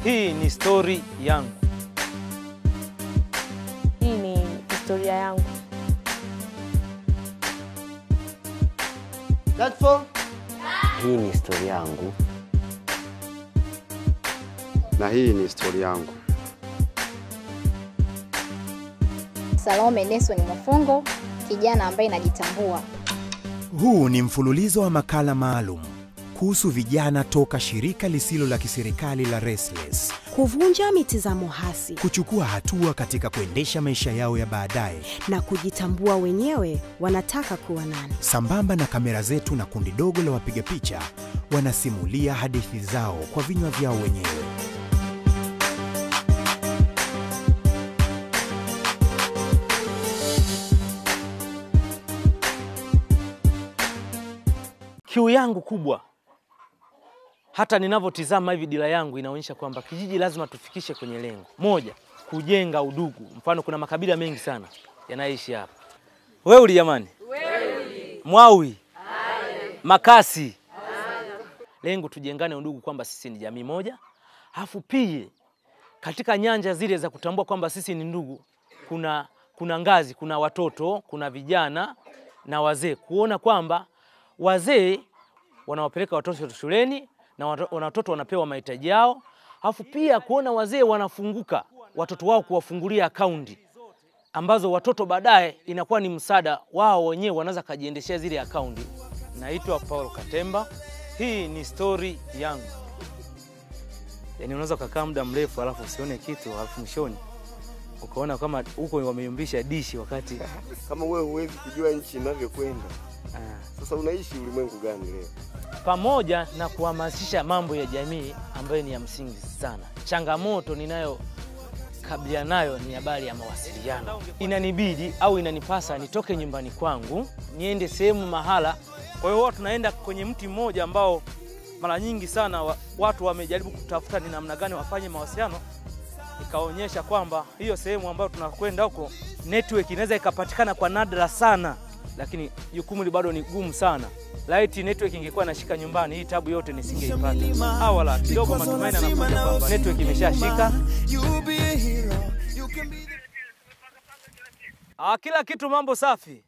Hii ni stori yangu. Hii ni historia yangu. That's all. Hii ni historia yangu. na hii ni historia yangu. Salome Nelson Mwafongo, kijana ambaye najitambua. Huu ni mfululizo wa makala maalum kuhusu vijana toka shirika lisilo la kiserikali la Restless kuvunja mitizamo hasi kuchukua hatua katika kuendesha maisha yao ya baadaye, na kujitambua wenyewe wanataka kuwa nani. sambamba na kamera zetu na kundi dogo la wapiga picha wanasimulia hadithi zao kwa vinywa vyao wenyewe. Kiu yangu kubwa, hata ninavyotizama hivi, dira yangu inaonyesha kwamba kijiji lazima tufikishe kwenye lengo moja, kujenga udugu. Mfano, kuna makabila mengi sana yanaishi hapa. Weuli jamani, Mwawi, Makasi, lengo tujengane udugu, kwamba sisi ni jamii moja, alafu pia katika nyanja zile za kutambua kwamba sisi ni ndugu, kuna kuna ngazi, kuna watoto, kuna vijana na wazee, kuona kwamba wazee wanawapeleka watoto shuleni na wato- watoto wanapewa mahitaji yao, alafu pia kuona wazee wanafunguka watoto wao kuwafungulia akaunti ambazo watoto baadaye inakuwa ni msaada wao wenyewe, wanaweza kajiendeshea zile akaunti. Naitwa Paulo Katemba, hii ni stori yangu. Yani unaweza ukakaa muda mrefu alafu usione kitu, alafu mwishoni ukaona kama huko wameyumbisha dishi wakati Kama wewe huwezi kujua nchi inavyokwenda, ah, sasa unaishi ulimwengu gani leo? pamoja na kuhamasisha mambo ya jamii ambayo ni ya msingi sana. Changamoto ninayokabiliana nayo ni habari ya mawasiliano. Inanibidi au inanipasa nitoke nyumbani kwangu niende sehemu mahala. Kwa hiyo huwa tunaenda kwenye mti mmoja ambao mara nyingi sana wa, watu wamejaribu kutafuta ni namna gani wafanye mawasiliano, ikaonyesha kwamba hiyo sehemu ambayo tunakwenda huko network inaweza ikapatikana kwa nadra sana, lakini jukumu hili bado ni gumu sana. Laiti network ingekuwa inashika nyumbani, hii tabu yote nisingeipata. Awala kidogo matumaini anakuja kwamba network imeshashika. Ah, kila kitu mambo safi.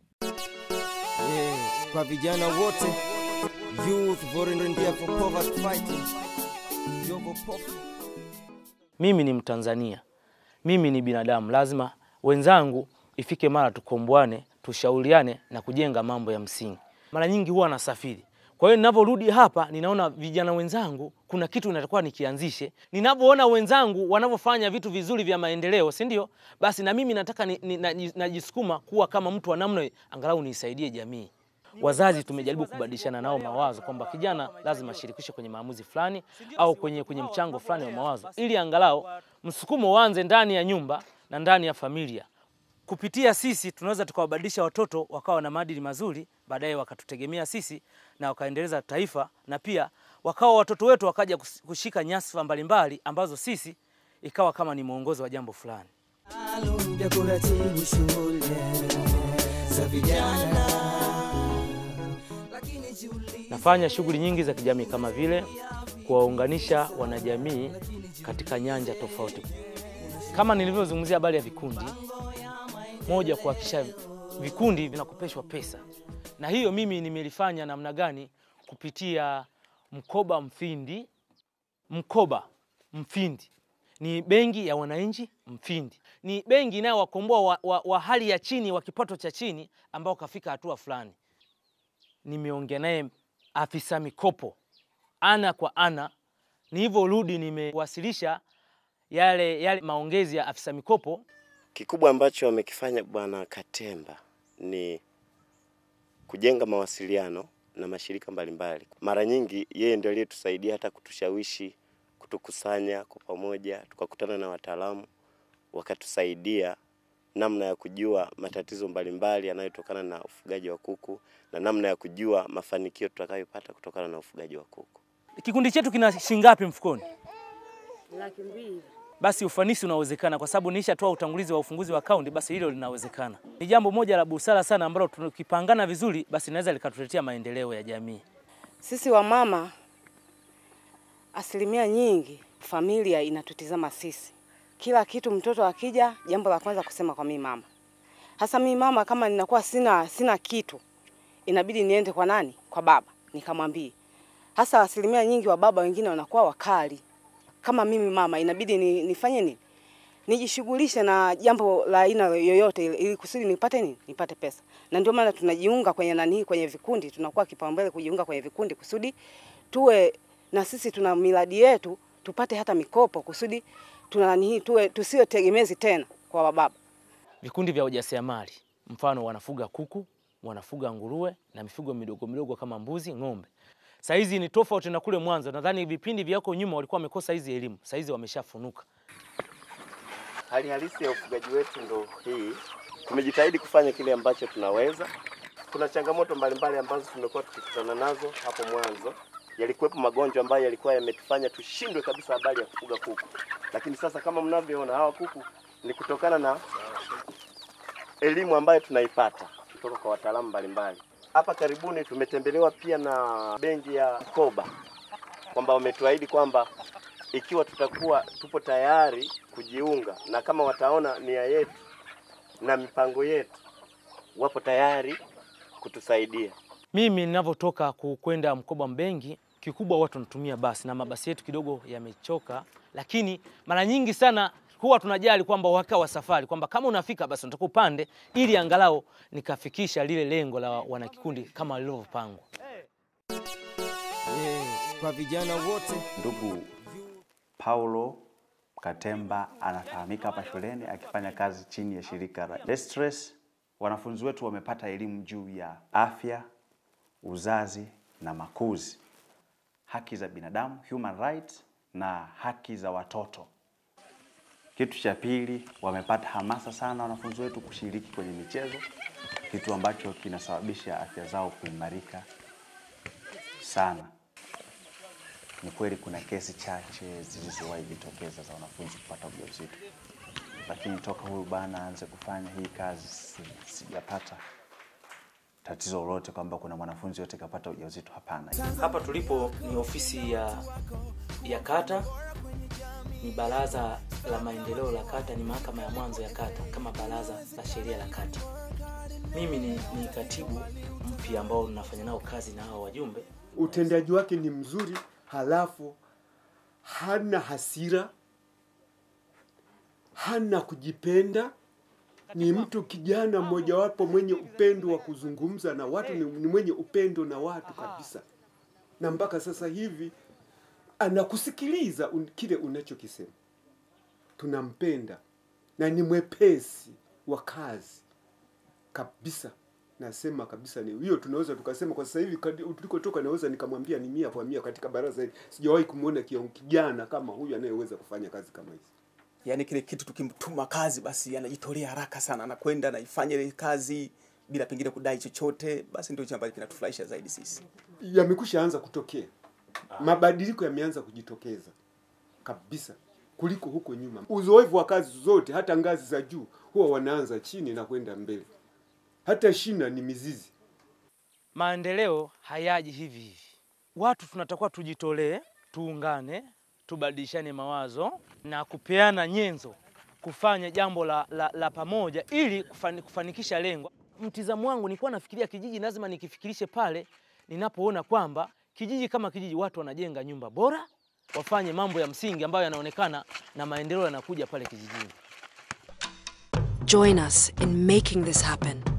Yeah, kwa vijana wote youth volunteer for poverty fighting Jogo Pofu. Mimi ni Mtanzania, mimi ni binadamu, lazima wenzangu ifike mara tukomboane, tushauriane na kujenga mambo ya msingi. Mara nyingi huwa nasafiri, kwa hiyo ninavyorudi hapa ninaona vijana wenzangu, kuna kitu natakuwa nikianzishe. Ninavyoona wenzangu wanavyofanya vitu vizuri vya maendeleo, si ndio? Basi na mimi nataka ni, ni, naji- najisukuma kuwa kama mtu wa namna, angalau niisaidie jamii. Wazazi tumejaribu kubadilishana nao mawazo kwamba kijana lazima ashirikishwe kwenye maamuzi fulani au kwenye, kwenye mchango fulani wa mawazo, ili angalau msukumo uanze ndani ya nyumba na ndani ya familia. Kupitia sisi tunaweza tukawabadilisha watoto wakawa na maadili mazuri, baadaye wakatutegemea sisi na wakaendeleza taifa, na pia wakawa watoto wetu wakaja kus- kushika nyadhifa mbalimbali ambazo sisi ikawa kama ni mwongozo wa jambo fulani. vya kuratibu shule za vijana lakini jiulize Nafanya shughuli nyingi za kijamii kama vile kuwaunganisha wanajamii katika nyanja tofauti, kama nilivyozungumzia habari ya vikundi. Moja, kuhakikisha vikundi vinakopeshwa pesa, na hiyo mimi nimelifanya namna gani? Kupitia mkoba Mfindi. Mkoba Mfindi ni benki ya wananchi Mfindi, ni benki inayowakomboa wa, wa, wa hali ya chini wa kipato cha chini ambao kafika hatua fulani nimeongea naye afisa mikopo ana kwa ana, nilivyorudi nimewasilisha yale, yale maongezi ya afisa mikopo. Kikubwa ambacho amekifanya Bwana Katemba ni kujenga mawasiliano na mashirika mbalimbali. Mara nyingi yeye ndio aliyetusaidia hata kutushawishi kutukusanya kwa pamoja, tukakutana na wataalamu wakatusaidia namna ya kujua matatizo mbalimbali yanayotokana na ufugaji wa kuku na namna ya kujua mafanikio tutakayopata kutokana na ufugaji wa kuku. Kikundi chetu kina shilingi ngapi mfukoni? Laki mbili. Basi ufanisi unawezekana, kwa sababu nilishatoa utangulizi wa ufunguzi wa akaunti, basi hilo linawezekana. Ni jambo moja la busara sana ambalo tukipangana vizuri, basi linaweza likatuletea maendeleo ya jamii. Sisi wamama asilimia nyingi familia inatutizama sisi. Kila kitu mtoto akija, jambo la kwanza kusema kwa mimi mama. Hasa mimi mama, kama ninakuwa sina sina kitu, inabidi niende kwa nani? Kwa baba, nikamwambie. Hasa asilimia nyingi wa baba wengine wanakuwa wakali. Kama mimi mama, inabidi ni, nifanye nini? Nijishughulishe na jambo la aina yoyote ili ili kusudi nipate nini? Nipate pesa. Na ndio maana tunajiunga kwenye nani, kwenye vikundi, tunakuwa kipaumbele kujiunga kwenye vikundi kusudi tuwe na sisi tuna miradi yetu, tupate hata mikopo kusudi tuna nani, tuwe tusiwe tegemezi tena kwa wababa. Vikundi vya ujasiriamali, mfano wanafuga kuku, wanafuga nguruwe na mifugo midogo midogo kama mbuzi, ng'ombe. Saizi ni tofauti na kule mwanzo. Nadhani vipindi vyako nyuma walikuwa wamekosa hizi elimu, saizi wameshafunuka. Hali halisi ya ufugaji wetu ndo hii. Tumejitahidi kufanya kile ambacho tunaweza. Kuna changamoto mbalimbali ambazo tumekuwa tukikutana nazo hapo mwanzo. Yalikuwepo magonjwa ambayo yalikuwa yametufanya tushindwe kabisa habari ya kufuga kuku, lakini sasa kama mnavyoona hawa kuku ni kutokana na elimu ambayo tunaipata kutoka kwa wataalamu mbalimbali. Hapa karibuni tumetembelewa pia na benki ya Koba kwamba wametuahidi kwamba ikiwa tutakuwa tupo tayari kujiunga na kama wataona nia yetu na mipango yetu, wapo tayari kutusaidia. Mimi ninavyotoka ku- kwenda Mkoba Mbengi, kikubwa watu wanatumia basi na mabasi yetu kidogo yamechoka, lakini mara nyingi sana huwa tunajali kwamba uhakika wa safari, kwamba kama unafika basi unataka upande, ili angalau nikafikisha lile lengo la wanakikundi kama lilivyopangwa. Yeah, kwa vijana wote Ndugu Paulo Katemba anafahamika hapa shuleni akifanya kazi chini ya shirika la Destres. Wanafunzi wetu wamepata elimu juu ya afya, uzazi na makuzi, haki za binadamu, human rights na haki za watoto. Kitu cha pili, wamepata hamasa sana wanafunzi wetu kushiriki kwenye michezo, kitu ambacho kinasababisha afya zao kuimarika sana. Ni kweli kuna kesi chache zilizowahi jitokeza za wanafunzi kupata ujauzito, lakini toka huyu bana aanze kufanya hii kazi si- sijapata tatizo lolote kwamba kuna mwanafunzi yote kapata ujauzito. Hapana. Hapa tulipo ni ofisi ya, ya kata, ni baraza la maendeleo la kata, ni mahakama ya mwanzo ya kata kama baraza la sheria la kata. Mimi ni, ni katibu mpya ambao ninafanya nao kazi na hao wajumbe. utendaji wake ni mzuri, halafu hana hasira, hana kujipenda. Ni mtu kijana mmojawapo mwenye upendo wa kuzungumza na watu, ni, ni mwenye upendo na watu kabisa, na mpaka sasa hivi anakusikiliza un, kile unachokisema. Tunampenda na ni mwepesi wa kazi kabisa nasema kabisa ni hiyo tunaweza tukasema kwa sasa hivi kadi- tulikotoka naweza nikamwambia ni mia kwa mia katika baraza hili sijawahi kumwona kion- kijana kama huyu anayeweza kufanya kazi kama hizi yaani kile kitu tukimtuma kazi basi anajitolea haraka sana anakwenda anaifanya ile kazi bila pengine kudai chochote basi ndio hicho ambacho kinatufurahisha zaidi sisi yamekwisha anza kutokea mabadiliko yameanza kujitokeza kabisa kuliko huko nyuma uzoefu wa kazi zote hata ngazi za juu huwa wanaanza chini na kwenda mbele hata shina ni mizizi Maendeleo hayaji hivi hivi. Watu tunatakiwa tujitolee, tuungane, tubadilishane mawazo na kupeana nyenzo, kufanya jambo la, la, la pamoja ili kufani, kufanikisha lengo. Mtizamo wangu nilikuwa nafikiria kijiji lazima nikifikirishe pale ninapoona kwamba kijiji kama kijiji watu wanajenga nyumba bora, wafanye mambo ya msingi ambayo yanaonekana na maendeleo yanakuja pale kijijini. Join us in making this happen.